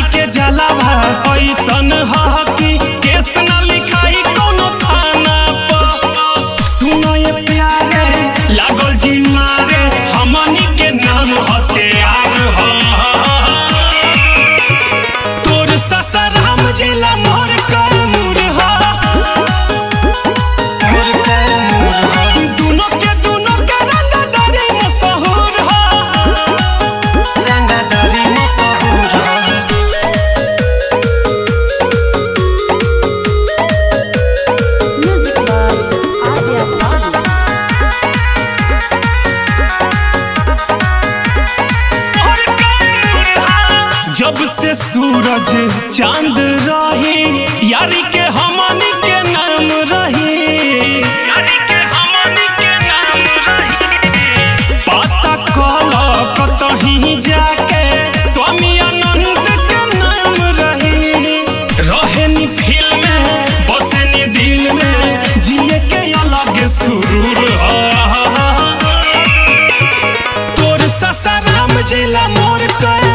के जलावा ऐसन ह कि केस न लिखाई कोनो थाना पर सुनो ये प्यारे लागल जी मारे हमनी के नाम हथियार ह तोर ससराम जिला मोर कैमूर ह मोर कैमूर ह दुनो के दुनो के रंगदारी मशहूर ह रंगदारी मशहूर ह Music by Adya Babu. जब से सूरज चांद रही यारी के हमनी के नाम रही यारी के हमनी के नाम रही पता कल कतही जाके स्वामी अनंत के नाम रही रहेनी फील में बसनी दिल में जिए के अलग सुरूर ह तोर ससराम जिला मोर कह